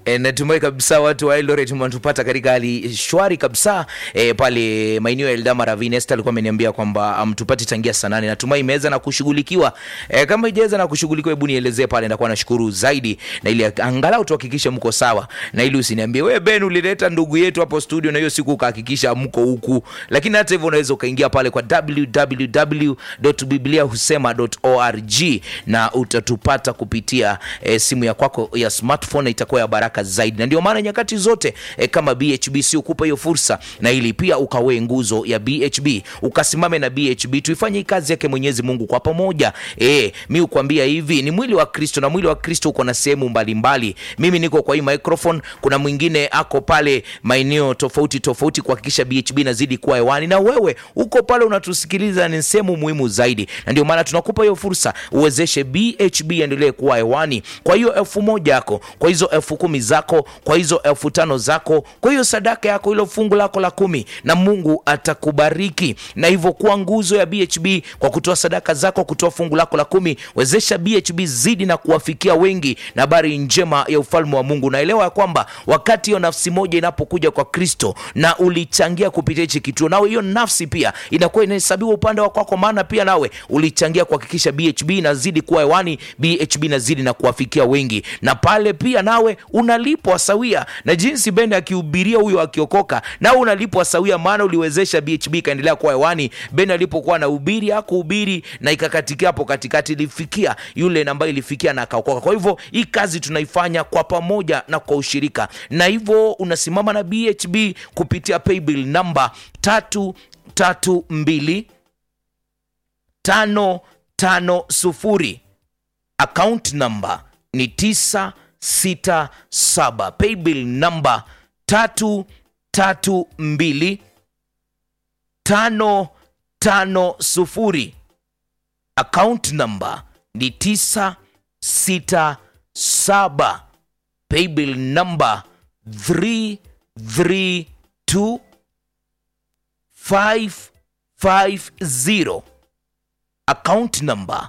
E, natumai kabisa watu wa Eldoret mnatupata katika hali shwari kabisa e, pale maeneo ya Eldama Ravine. Esther alikuwa ameniambia kwamba mtupati tangia saa nane. Natumai imeweza na kushughulikiwa. E, kama ijaweza na kushughulikiwa, hebu nielezee pale, nitakuwa nashukuru zaidi, na ili angalau tuhakikishe mko sawa, na ili usiniambie wewe Ben ulileta ndugu yetu hapo studio na hiyo siku ukahakikisha mko huku. Lakini hata hivyo unaweza ukaingia pale kwa www.bibliahusema.org na utatupata kupitia e, simu ya kwako ya smartphone na itakuwa ya baraka zaidi, na ndio maana nyakati zote e, kama BHB si ukupa hiyo fursa, na ili pia ukawe nguzo ya BHB, ukasimame na BHB, tuifanye hii kazi yake Mwenyezi Mungu kwa pamoja. E, mi ukwambia hivi ni mwili wa Kristo, na mwili wa Kristo uko na sehemu mbalimbali. Mimi niko kwa hii microphone, kuna mwingine ako pale maeneo tofauti tofauti kuhakikisha BHB nazidi kuwa hewani, na wewe uko pale unatusikiliza, ni sehemu muhimu zaidi, na ndio maana tunakupa hiyo fursa uwezeshe BHB endelee kuwa hewani. Kwa hiyo elfu moja yako, kwa hizo elfu kumi zako, kwa hizo elfu tano zako, kwa hiyo sadaka yako, ilo fungu lako la kumi, na Mungu atakubariki na hivyo kuwa nguzo ya BHB kwa kutoa sadaka zako, kutoa fungu lako la kumi. Wezesha BHB zidi na kuwafikia wengi na habari njema ya ufalme wa Mungu. Naelewa ya kwamba wakati hiyo nafsi moja inapokuja kwa Kristo na ulichangia kupitia hichi kituo, nawe hiyo nafsi pia inakuwa inahesabiwa upande wa kwako, maana pia nawe ulichangia kuhakikisha BHB inazidi kuwa hewani, BHB inazidi na kuwafikia wengi, na pale pia nawe unalipwa sawia na jinsi Ben akihubiria huyo akiokoka, nawe unalipwa sawia, maana uliwezesha BHB ikaendelea kuwa hewani. Ben alipokuwa anahubiri hakuhubiri na ikakatikia hapo katikati, ilifikia yule ambaye ilifikia na akaokoka. Kwa hivyo hii kazi tunaifanya kwa pamoja na kwa ushirika, na hivyo unasimama na BHB kupitia paybill namba tatu tatu mbili tano tano sufuri account number ni tisa sita saba paybill namba tatu tatu mbili tano tano sufuri account number ni tisa sita saba paybill number three three two five five zero account number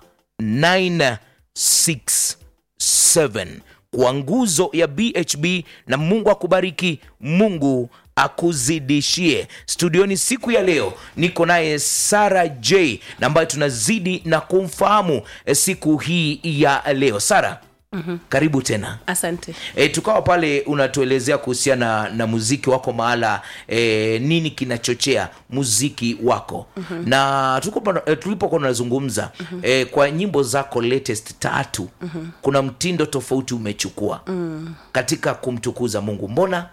967 kwa nguzo ya BHB na Mungu akubariki, Mungu akuzidishie. Studioni siku ya leo niko naye Sara J na ambayo tunazidi na kumfahamu eh, siku hii ya leo. Sara, mm-hmm. karibu tena. asante E, tukawa pale unatuelezea kuhusiana na muziki wako mahala e, nini kinachochea muziki wako mm-hmm. na tulipo- e, tulipokuwa tunazungumza mm-hmm. e, kwa nyimbo zako latest tatu mm-hmm. kuna mtindo tofauti umechukua mm. katika kumtukuza Mungu. Mbona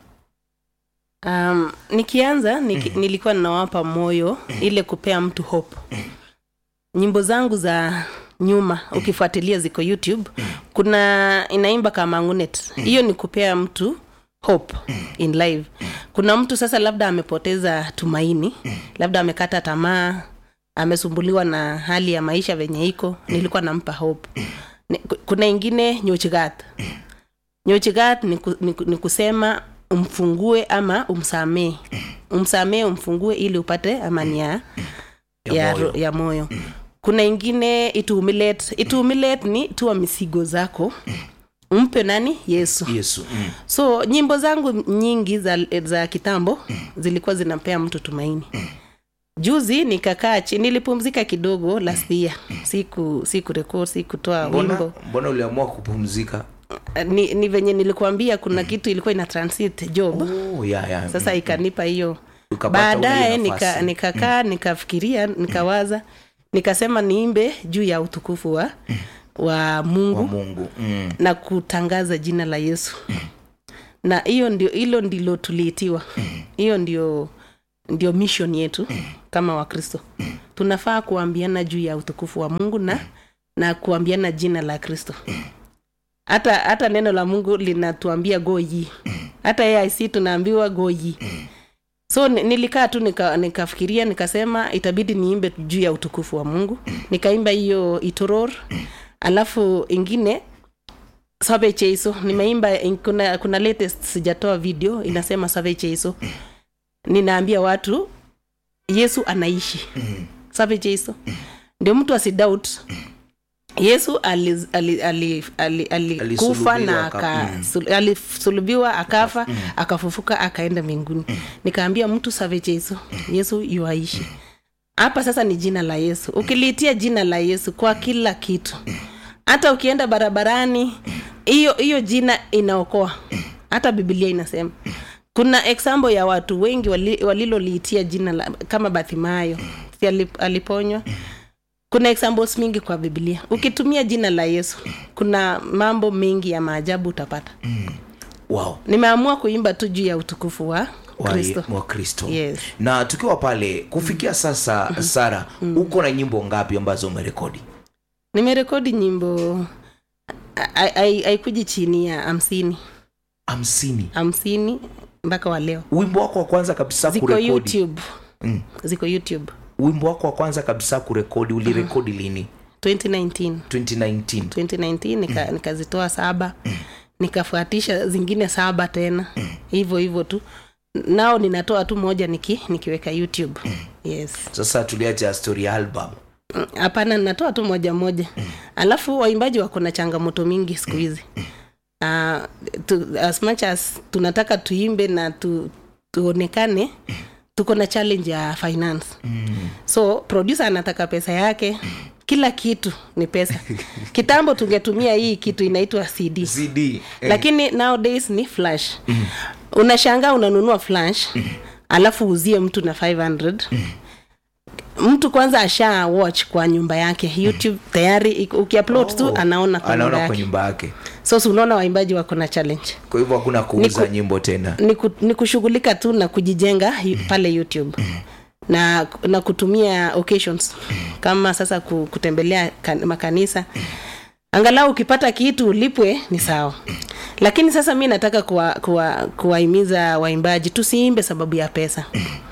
um, nikianza niki, nilikuwa ninawapa moyo ile kupea mtu hope nyimbo zangu za nyuma ukifuatilia ziko youtube kuna inaimba kama ngunet hiyo ni kupea mtu hope in life kuna mtu sasa labda amepoteza tumaini labda amekata tamaa amesumbuliwa na hali ya maisha venye iko nilikuwa nampa hope Ni- ku- kuna ingine nyochigat nyochigat ni, ku, ni, ku- ni kusema umfungue ama umsamee umsamee umfungue ili upate amani ya, Ya ya, moyo. ro- ya moyo kuna ingine itumilet itumilet ni tua misigo zako umpe nani yesu Yesu mm. so nyimbo zangu nyingi za, za kitambo zilikuwa zinampea mtu tumaini juzi nikakaa chini nilipumzika kidogo last year siku siku record sikutoa mbona, wimbo mbona uliamua kupumzika? ni, ni venye nilikuambia kuna kitu ilikuwa ina transit job Oh, ya, ya. sasa ikanipa hiyo Ukapata baadaye ule nafasi. nika- nikakaa nikafikiria nikawaza nikasema niimbe juu ya utukufu wa, wa mungu wa Mungu mm. na kutangaza jina la yesu na hiyo ndio hilo ndilo tuliitiwa hiyo ndio ndio mission yetu kama wakristo tunafaa kuambiana juu ya utukufu wa mungu na na kuambiana jina la kristo hata hata neno la mungu linatuambia go ye hata aic tunaambiwa go ye so ni- nilikaa tu nika- nikafikiria nikasema itabidi niimbe juu ya utukufu wa mungu nikaimba hiyo itoror alafu ingine sabe cheiso nimeimba in- kuna, kuna latest sijatoa video inasema sabe cheiso ninaambia watu yesu anaishi sabe cheiso ndio mtu asidoubt yesu alikufa ali, ali, ali, ali, alikufa na Alisulubiwa aka- aka, sul- alisulubiwa akafa akafufuka akaenda mbinguni nikaambia mtu save yesu yesu yuaishi hapa sasa ni jina la yesu ukiliitia jina la yesu kwa kila kitu hata ukienda barabarani hiyo hiyo jina inaokoa hata biblia inasema kuna example ya watu wengi wali- waliloliitia jina la, kama bathimayo si alip- aliponywa kuna examples mingi kwa biblia ukitumia jina la yesu kuna mambo mengi ya maajabu utapata wow nimeamua kuimba tu juu ya utukufu wa wa- kristo wa kristo Yes. na tukiwa pale kufikia sasa sara uko na nyimbo ngapi ambazo umerekodi nimerekodi nyimbo hai- hai- haikuji chini ya hamsini hamsini hamsini mpaka wa leo wimbo wako wa kwanza kabisa ziko kurekodi youtube Mm. ziko youtube wimbo wako wa kwanza kabisa kurekodi ulirekodi lini 2019 2019 2019 nika, nikazitoa saba nikafuatisha zingine saba tena hivyo hivyo tu nao ninatoa tu moja niki, nikiweka youtube yes sasa tuliacha story album Mm, hapana ninatoa tu moja moja alafu waimbaji wako na changamoto mingi siku hizi uh, tu, as much as tunataka tuimbe na tu, tuonekane tuko na challenge ya finance so producer anataka pesa yake kila kitu ni pesa kitambo tungetumia hii kitu inaitwa cd cd eh, lakini nowadays ni flash unashangaa unanunua flash alafu uzie mtu na 500 mtu kwanza asha watch kwa nyumba yake youtube tayari iko- ukiupload tu Oh, anaona kwa nyumba anaona kwa yake nyumba yake so si unaona waimbaji wako na challenge kwa hivyo hakuna kuuza Niku- nyimbo tena ni, ku, ni kushughulika tu na kujijenga yu- pale youtube na, na kutumia occasions kama sasa ku- kutembelea kan, makanisa angalau ukipata kitu ulipwe ni sawa lakini sasa mi nataka kuwahimiza kuwa, kuwahimiza waimbaji tusiimbe sababu ya pesa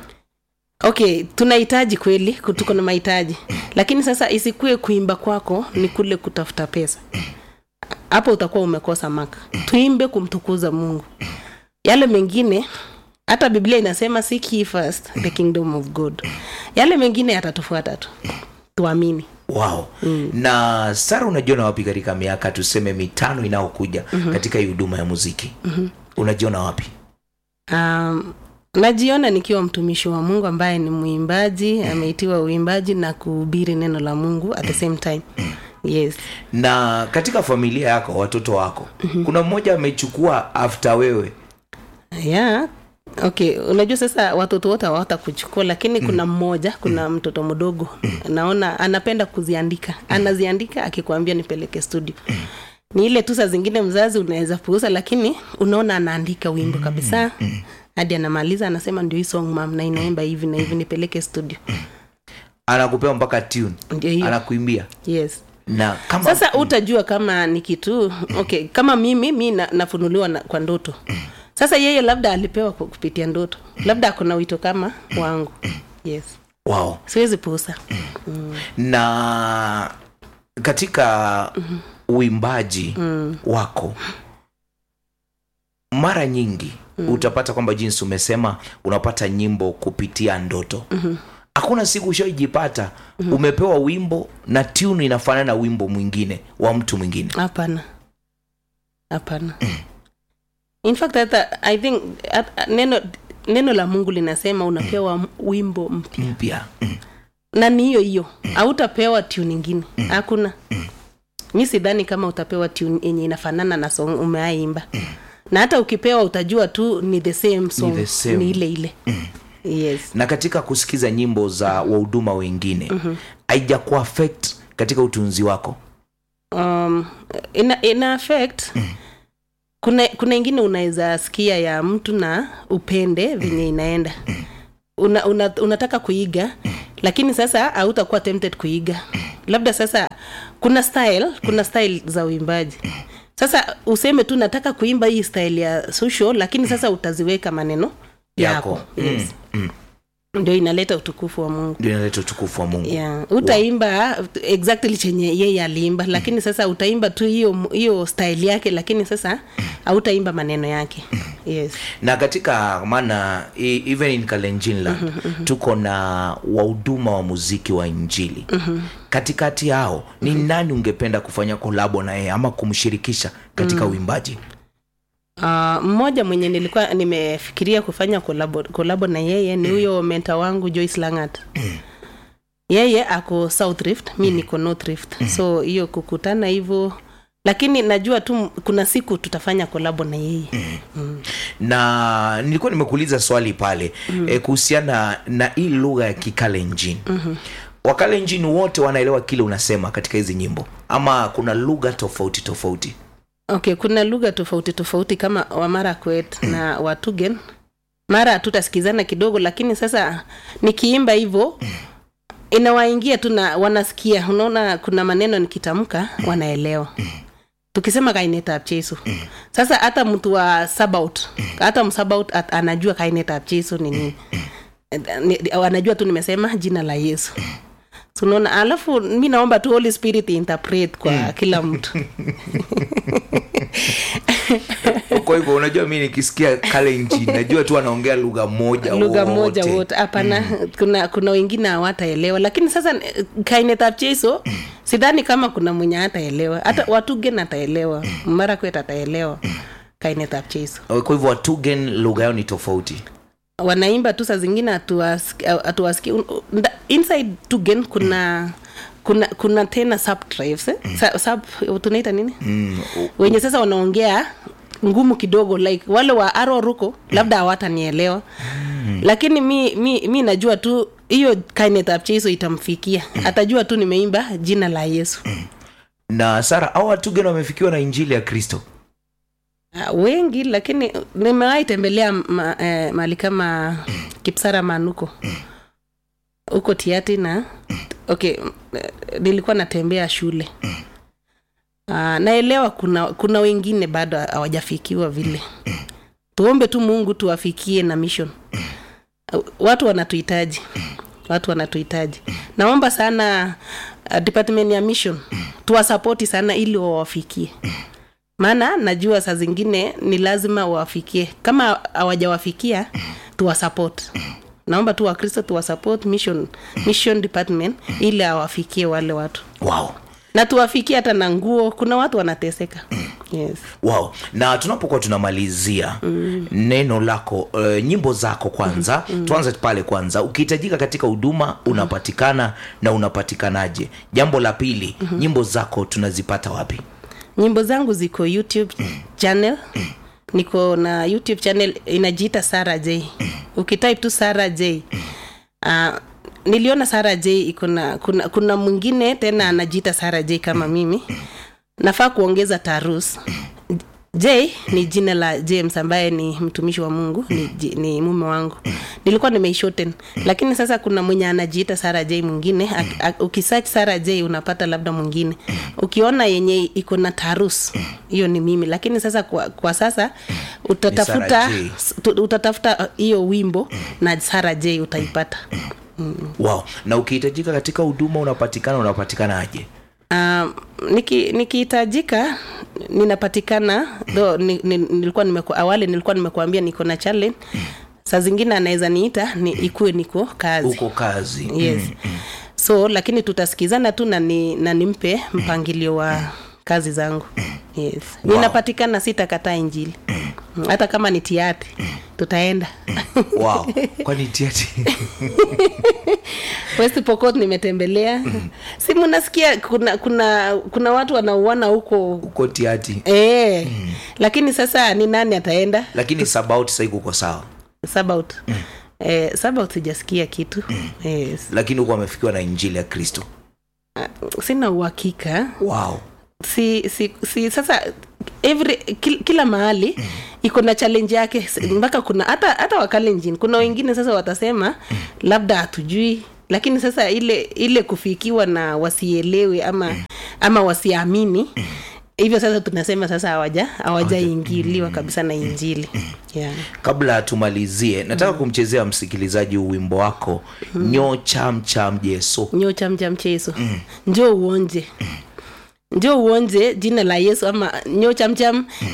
okay tunahitaji kweli ku- tuko na mahitaji lakini sasa isikue kuimba kwako ni kule kutafuta pesa hapo utakuwa umekosa maka tuimbe kumtukuza mungu yale mengine hata biblia inasema seek ye first the kingdom of god yale mengine yatatufuata tu tuamini wow na sara unajiona wapi katika miaka tuseme mitano inayokuja katika hii huduma ya muziki unajiona wapi um, najiona nikiwa mtumishi wa mungu ambaye ni mwimbaji ameitiwa uimbaji na kuhubiri neno la mungu at the same time yes na katika familia yako watoto wako kuna mmoja amechukua after wewe yeah okay unajua sasa watoto wote hawata kuchukua lakini kuna mmoja kuna mtoto mdogo naona anapenda kuziandika anaziandika akikwambia nipeleke studio ni ile tu saa zingine mzazi unaweza puuza lakini unaona anaandika wimbo kabisa hadi anamaliza anasema ndio hii song mam na inaimba hivi na hivi nipeleke studio anakupewa mpaka tune ndio hiyo anakuimbia yes na kama sasa utajua kama ni kitu okay kama mimi mi na, nafunuliwa na, kwa ndoto sasa yeye labda alipewa ku- kupitia ndoto labda akona wito kama wangu yes wow siwezi puusa na katika uimbaji wako mara nyingi utapata kwamba jinsi umesema unapata nyimbo kupitia ndoto hakuna siku ushaijipata umepewa wimbo na tune inafanana na wimbo mwingine wa mtu mwingine hapana hapana in fact hata i think at, neno neno la mungu linasema unapewa m- wimbo mpya mpya na ni hiyo hiyo hautapewa tune ingine hakuna mi sidhani kama utapewa tune yenye inafanana na song umeaimba na hata ukipewa utajua tu ni the same song the same. ni ile ile yes na katika kusikiza nyimbo za wahuduma wengine haija kuaffect katika utunzi wako um, ina, ina affect kuna kuna ingine unaweza sikia ya mtu na upende venye inaenda una, una, unataka kuiga lakini sasa hautakuwa tempted kuiga labda sasa kuna style kuna style za uimbaji sasa useme tu nataka kuimba hii style ya social lakini sasa utaziweka maneno yako, Yako. Yes. ndio inaleta utukufu wa mungu ndio inaleta utukufu wa mungu yeah. utaimba exactly chenye yeye aliimba lakini sasa utaimba tu hiyo hiyo style yake lakini sasa hautaimba maneno yake yes na katika maana e- even in kalenjinland tuko na wahuduma wa muziki wa injili katikati yao ni nani ungependa kufanya kolabo na yeye ama kumshirikisha katika uimbaji Uh, mmoja mwenye nilikuwa nimefikiria kufanya kolabo, kolabo na yeye ni huyo menta wangu Joyce Langat. yeye ako South Rift, mi niko North Rift. So hiyo kukutana hivyo lakini najua tu kuna siku tutafanya kolabo na yeye. na nilikuwa nimekuuliza swali pale mm-hmm. e, kuhusiana na hii lugha ya kikalenjin mm-hmm. wakalenjin wote wanaelewa kile unasema katika hizi nyimbo ama kuna lugha tofauti tofauti Okay, kuna lugha tofauti tofauti kama Wamarakwet na Watugen. Mara hatutasikizana kidogo, lakini sasa nikiimba hivyo inawaingia tu na wanasikia. Unaona, kuna maneno nikitamka wanaelewa. Tukisema kaineta cheso, sasa hata mtu wa Sabaut, hata msabaut at- anajua kaineta cheso ni nini, Ni- anajua tu nimesema jina la Yesu. So, unaona, alafu mi naomba tu Holy Spirit interpret kwa kila mtu. kwa hivyo unajua mi nikisikia kalenjin najua tu anaongea lugha moja lugha moja wote. wote hapana kuna kuna wengine hawataelewa lakini sasa eh, kainetapcheso sidhani kama kuna mwenye hataelewa hata watugen ataelewa marakwet ataelewa kainetapcheso kwa hivyo watugen lugha yao ni tofauti wanaimba tu saa zingine hatuwasiki- hatuwasiki Un- nda- inside tugen kuna kuna kuna tena subtribes eh? Sa- sub tunaita nini mm. wenye sasa wanaongea ngumu kidogo like wale wa aro ruko labda hawatanielewa lakini mi, mi, mi najua tu hiyo kainetapcheso itamfikia atajua tu nimeimba jina la yesu na sara au watugen wamefikiwa na injili ya kristo Ah, wengi lakini nimewahi tembelea ma, eh, mahali kama kipsara manuko huko tiati na okay eh, nilikuwa natembea shule uh, naelewa kuna kuna wengine bado hawajafikiwa vile tuombe tu mungu tuwafikie na mission Uh, watu wanatuhitaji watu wanatuhitaji naomba sana uh, department ya mission tuwasapoti sana ili wawafikie maana najua saa zingine ni lazima wawafikie kama hawajawafikia tuwasupport naomba tu wakristo tuwasupport mission, mission department ili awafikie wale watu wow na tuwafikie hata na nguo kuna watu wanateseka yes. wow na tunapokuwa tunamalizia mm. neno lako uh, nyimbo zako kwanza mm. tuanze pale kwanza ukihitajika katika huduma unapatikana na unapatikanaje jambo la pili mm-hmm. nyimbo zako tunazipata wapi nyimbo zangu ziko youtube channel niko na youtube channel inajiita sara j ukitype tu sara j uh, niliona sara j iko na kuna, kuna mwingine tena anajiita sara j kama mimi nafaa kuongeza tarus j ni jina la james ambaye ni mtumishi wa mungu ni, ji- ni mume wangu nilikuwa nimeishoten lakini sasa kuna mwenye anajiita sara j mwingine Ak- ak- ukisearch sara j unapata labda mwingine ukiona yenye iko na tarus hiyo ni mimi lakini sasa kwa, kwa sasa utatafuta Sarah J. tu- utatafuta hiyo wimbo na sara j utaipata wow na ukihitajika katika huduma unapatikana unapatikanaje Um, niki- nikihitajika ninapatikana tho ni, ni, nilikuwa nimeku, awali nilikuwa nimekuambia niko na challenge saa zingine anaweza niita ni ikuwe niko kazi uko kazi yes so lakini tutasikizana tu na, ni, na nimpe mpangilio wa kazi zangu yes Wow. ninapatikana sitakataa injili hata kama ni tiati tutaenda wow kwani tiati west pokot nimetembelea si munasikia kuna kuna kuna watu wanauana huko uko tiati e, lakini sasa ni nani ataenda lakini sabaut sahii kuko sawa sabaut eh, sabaut sijasikia kitu yes. lakini huko amefikiwa na injili ya kristo sina uhakika wow si, si, si sasa every kil, kila mahali iko na challenge yake S- mpaka kuna hata hata wakalenjin kuna wengine sasa watasema labda hatujui lakini sasa ile ile kufikiwa na wasielewe ama ama wasiamini hivyo sasa tunasema sasa hawaja hawajaingiliwa kabisa na injili yeah. kabla tumalizie nataka kumchezea msikilizaji huu wimbo wako nyo cham cham jeso nyo chamcha mchezo njoo uonje njoo uonje jina la yesu ama nyo chamcham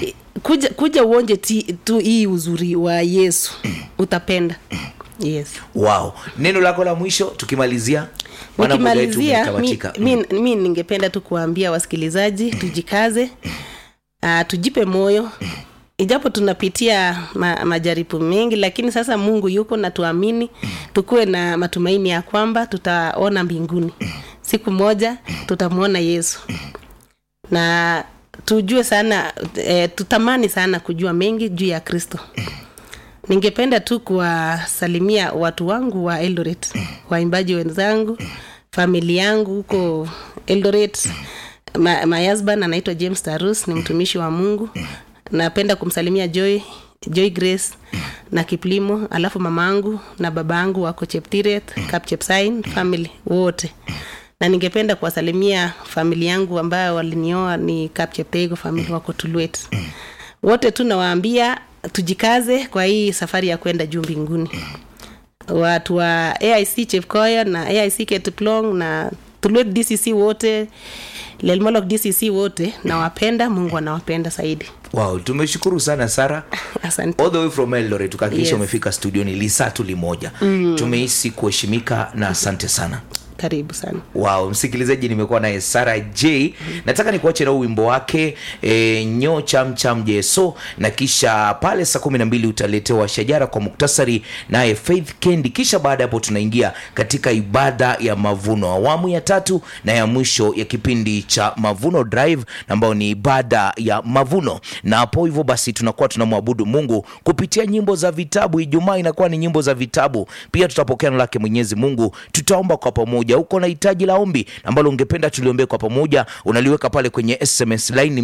kuja kuja uonje ti, tu hii uzuri wa yesu utapenda yes wow neno lako la mwisho tukimalizia Maana muda wetu nikimalizia mi, umetamatika. mi, mi ningependa tu kuwaambia wasikilizaji tujikaze uh, tujipe moyo ijapo tunapitia ma, majaribu mengi lakini sasa mungu yuko na tuamini tukuwe na matumaini ya kwamba tutaona mbinguni siku moja tutamwona yesu na tujue sana e, tutamani sana kujua mengi juu ya kristo ningependa tu kuwasalimia watu wangu wa eldoret waimbaji wenzangu famili yangu huko eldoret Ma, my husband anaitwa james tarus ni mtumishi wa mungu napenda kumsalimia joy joy grace na kiplimo alafu mamangu na babangu wako cheptiret kapchepsain family wote na ningependa kuwasalimia famili yangu ambayo walinioa ni kapcheptego famili wako tulwet wote tu nawaambia tujikaze kwa hii safari ya kwenda juu mbinguni watu wa aic chepkoya na aic ketplong na tulwet dcc wote lelmolok dcc wote nawapenda mungu anawapenda zaidi wow tumeshukuru sana sara asante all the way from eldoret tukahakikisha Yes. umefika studioni lisaa tu limoja mm. tumehisi kuheshimika na asante sana karibu sana wow msikilizaji nimekuwa naye sara j nataka nikuache na huu wimbo wake e, nyo cham cham jeso na kisha pale saa kumi na mbili utaletewa shajara kwa muktasari naye faith kendi kisha baada ya hapo tunaingia katika ibada ya mavuno awamu ya tatu na ya mwisho ya kipindi cha mavuno drive ambayo ni ibada ya mavuno na hapo hivyo basi tunakuwa tunamwabudu mungu kupitia nyimbo za vitabu ijumaa inakuwa ni nyimbo za vitabu pia tutapokea neno lake mwenyezi mungu tutaomba kwa pamoja uko na hitaji la ombi ambalo ungependa tuliombee kwa pamoja unaliweka pale kwenye sms line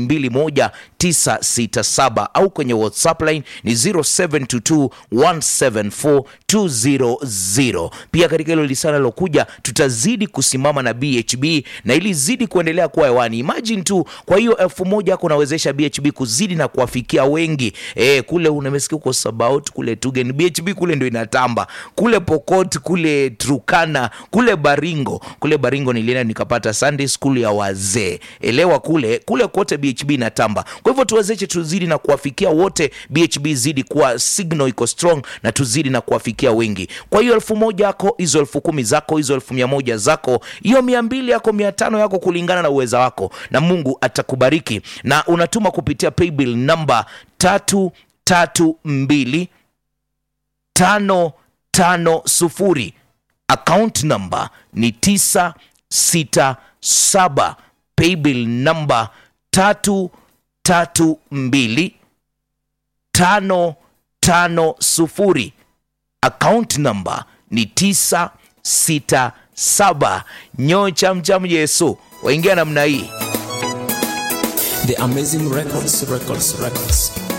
21967 au kwenye whatsapp line ni 0722174200 pia katika hilo lisana lilokuja tutazidi kusimama na bhb na ili zidi kuendelea kuwa hewani imagine tu kwa hiyo elfu moja yako unawezesha bhb kuzidi na kuwafikia wengi e, kule unamesikia uko sabaut kule tugen bhb kule ndo inatamba kule pokot kule trukana kule baringo kule baringo nilienda nikapata sunday school ya wazee elewa kule kule kote bhb inatamba kwa hivyo tuwezeshe tuzidi na kuwafikia wote bhb zidi kuwa signal iko strong na tuzidi na kuwafikia wengi kwa hiyo elfu moja yako hizo elfu kumi zako hizo elfu mia moja zako hiyo mia mbili yako mia tano yako kulingana na uweza wako na mungu atakubariki na unatuma kupitia paybill namba tatu tatu mbili tano tano sufuri account number ni 967 paybill number 332 550 account number ni 967 nyoo chamcham yesu waingia namna hii The Amazing Records, Records, Records.